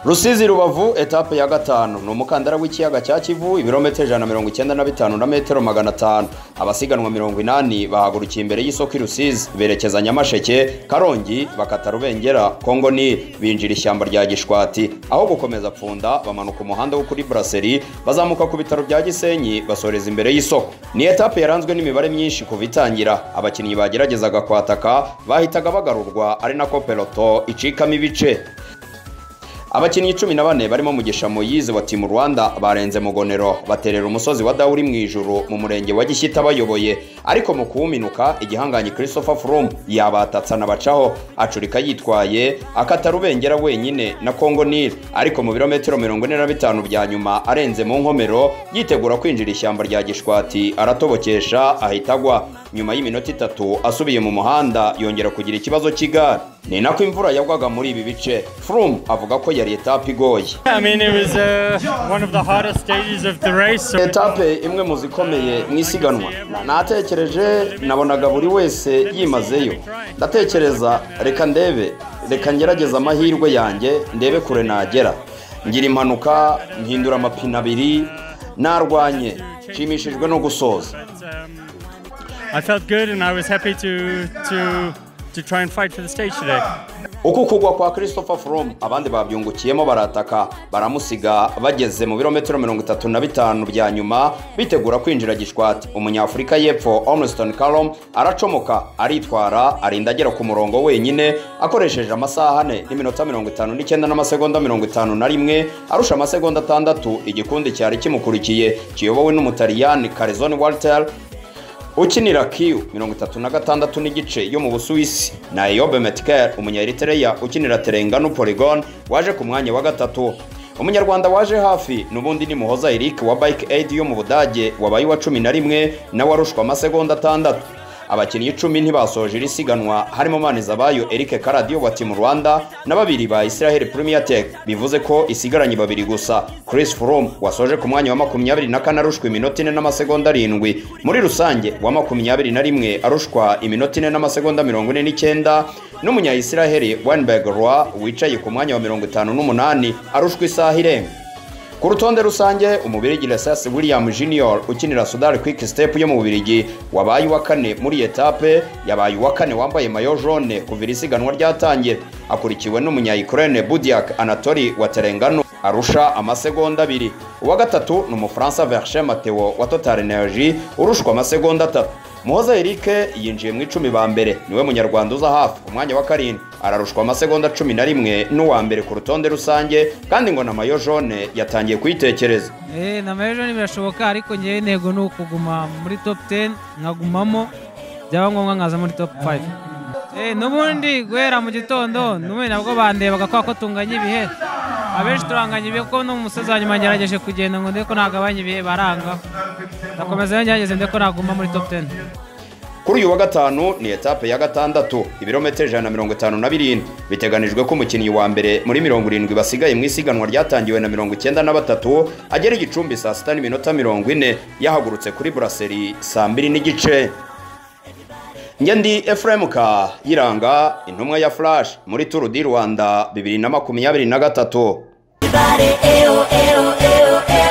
rusizi rubavu etape ya gatanu ni umukandara w'ikiyaga cya kivu ibirometero ijana na mirongo icyenda na bitanu na metero magana atanu abasiganwa mirongo inani bahagurukiye imbere y'isoko i rusizi berekeza nyamasheke karongi bakata rubengera kongo ni binjira ishyamba rya gishwati aho gukomeza pfunda bamanuka umuhanda wo kuri buraseri bazamuka ku bitaro bya gisenyi basoreza imbere y'isoko ni etape yaranzwe n'imibare myinshi kuva itangira abakinnyi bageragezaga kwataka bahitaga bagarurwa ari nako peloto icikamo ibice abakinnyi cumi na bane barimo mugisha moyize wa timu rwanda barenze mugonero baterera umusozi wa dawuri mu ijuru mu murenge wa gishyita bayoboye ariko mu kuwuminuka igihanganyi christopher froome yabatatsa anabacaho acurika yitwaye akata rubengera wenyine na kongo nil ariko mu birometero mirongo ine na bitanu bya nyuma arenze mu nkomero yitegura kwinjira ishyamba rya gishwati aratobokesha ahita agwa nyuma y'iminota itatu asubiye mu muhanda yongera kugira ikibazo cy'igare ni nako imvura yagwaga muri ibi bice froome avuga ko yari etape igoye I mean, it was uh, one of the hardest stages of the race. So etape imwe mu zikomeye mu isiganwa natekereje nabonaga buri wese yimazeyo ndatekereza reka ndebe reka ngerageze amahirwe yanjye ndebe kure nagera ngira impanuka mpindura amapine abiri narwanye nshimishijwe no gusoza but, um, I felt good and I was happy to, to, to try and fight for the stage today. uku kugwa kwa christopher froome abandi babyungukiyemo barataka baramusiga bageze mu birometero mirongo itatu na bitanu bya nyuma bitegura kwinjira gishwati umunyafurika y'epfo oneston carom aracomoka aritwara arinda agera ku murongo wenyine akoresheje amasaha ane n'iminota mirongo itanu n'icyenda n'amasegonda mirongo itanu na rimwe arusha amasegonda atandatu igikundi cyari kimukurikiye kiyobowe n'umutaliyani karizoni walter ukinira kiyu mirongo itatu na gatandatu n'igice yo mu busuwisi na eyobe metkel umunyaeritereya ukinira terengano polygon waje ku mwanya wa gatatu umunyarwanda waje hafi n'ubundi ni muhoza eric wa bike aid yo mu budage wabaye uwa cumi na rimwe nawe arushwa amasegonda atandatu abakinnyi icumi ntibasoje iri siganwa harimo manizabayo eric karadiyo wa timu rwanda na babiri ba israel premier tech bivuze ko isigaranye babiri gusa chris froome wasoje ku mwanya wa makumyabiri na kane arushwa iminota ine n'amasegonda arindwi muri rusange wa makumyabiri na rimwe arushwa iminota ine n'amasegonda mirongo ine n'icyenda n'umunya israel weinberg roy wicaye ku mwanya wa mirongo itanu n'umunani arushwa isaha irenga ku rutonde rusange umubirigi lesas william junior ukinira sudari kwik step yo mu bubirigi wabaye uwa kane muri etape yabaye uwa kane wambaye mayo jaune kuva iri siganwa ryatangira akurikiwe n'umunyayikirene budiak anatori wa terengano arusha amasegonda abiri uwa gatatu ni umufaransa verche mateo wa total energy urushwa amasegonda atatu muhoza erike yinjiye mu icumi ba mbere niwe munyarwanda uza hafi ku mwanya wa karindwi ararushwa amasegonda cumi na rimwe n'uwa mbere ku rutonde rusange kandi ngo na mayo jaune yatangiye kuyitekereza Eh, na majoni birashoboka ariko ngewe intego ni ukuguma muri top 10 nkagumamo byaba ngombwa nkaza muri top 5 eh, n'ubundi guhera mu gitondo n'ubundi nabwo bandebaga kwa ko tunganya ibihe abenshi turanganya ibihe kuko no mu musozi wa nyuma ngerageje kugenda ngo ndebe ko nagabanya ibihe baranga ndakomeza iyo ngerageze ndebe ko naguma muri top 10 kuri uyu wa gatanu ni etape ya gatandatu ibirometero ijana na mirongo itanu na birindwi biteganijwe ko umukinnyi wa mbere muri mirongo irindwi basigaye mu isiganwa ryatangiwe na mirongo icyenda na batatu agera igicumbi saa sita n'iminota mirongo ine yahagurutse kuri buraseri saa mbiri n'igice njye ndi efuremu ka yiranga intumwa ya furashi muri turu di rwanda bibiri na makumyabiri na gatatu Everybody, eyo, eyo, eyo, eyo.